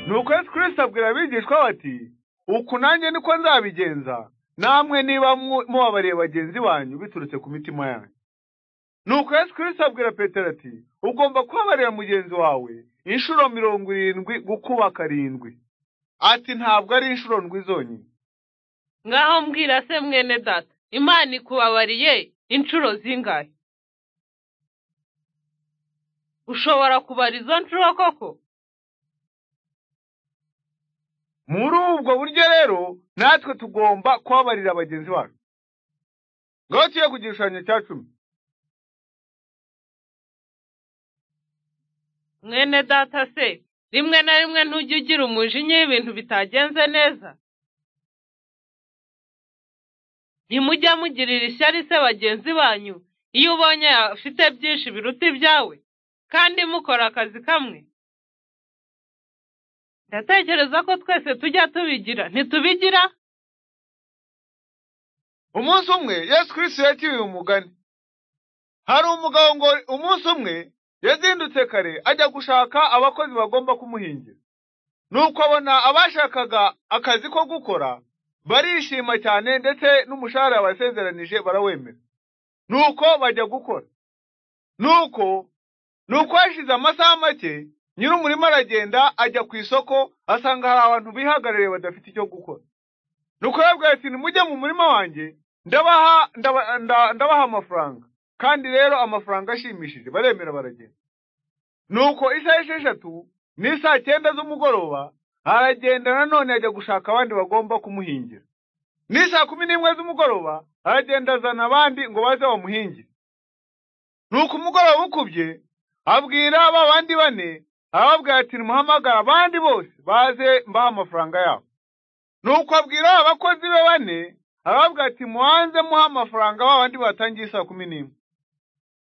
Nuko Yesu Kristo abwira abigishwa be ati uku nanjye niko nzabigenza namwe niba mubabariye bagenzi banyu biturutse ku mitima yanyu Nuko Yesu Kristo abwira Petero ati ugomba kubabarira mugenzi wawe inshuro mirongo irindwi gukuba karindwi ati ntabwo ari inshuro ndwi zonyine ngaho mbwira se mwene data imana ikubabariye inshuro zingahe ushobora kubara izo nshuro koko muri ubwo buryo rero natwe tugomba kubabarira bagenzi bacu ngaho tuye ku gishushanyo cya cumi mwene data se rimwe na rimwe ntujya ugira umujinya y'ibintu bitagenze neza ntimujya mugirira ishyari se bagenzi banyu iyo ubonye afite byinshi biruta ibyawe kandi mukora akazi kamwe ndatekereza ko twese tujya tubigira ntitubigira umunsi umwe yesu kirisiti yakibiye umugani hari umugabo ngo umunsi umwe yazindutse kare ajya gushaka abakozi bagomba kumuhingira nuko abona abashakaga akazi ko gukora barishima cyane ndetse n'umushahara yabasezeranije barawemera nuko bajya gukora nuko nuko hashize amasaha make nyir'umurima aragenda ajya ku isoko asanga hari abantu bihagarariye badafite icyo gukora nuko yabwira ati nimujye mu murima wanjye ndabaha ndabaha amafaranga kandi rero amafaranga ashimishije baremera baragenda nuko isaha esheshatu n'isaha cyenda z'umugoroba aragenda nanone ajya gushaka abandi bagomba kumuhingira n'isaha kumi n'imwe z'umugoroba aragenda azana abandi ngo baze bamuhingire nuko umugoroba ukubye abwira ba bandi bane arababwira ati nimuhamagara abandi bose baze mbaha amafaranga yabo nuko abwira abakozi be bane arababwira ati muhanze muha amafaranga ba bandi batangiye saa kumi n'imwe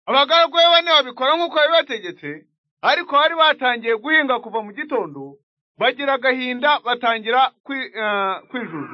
abagaragu be bane babikora nk'uko yabibategetse ariko bari batangiye guhinga kuva mu gitondo bagira agahinda batangira kwijujura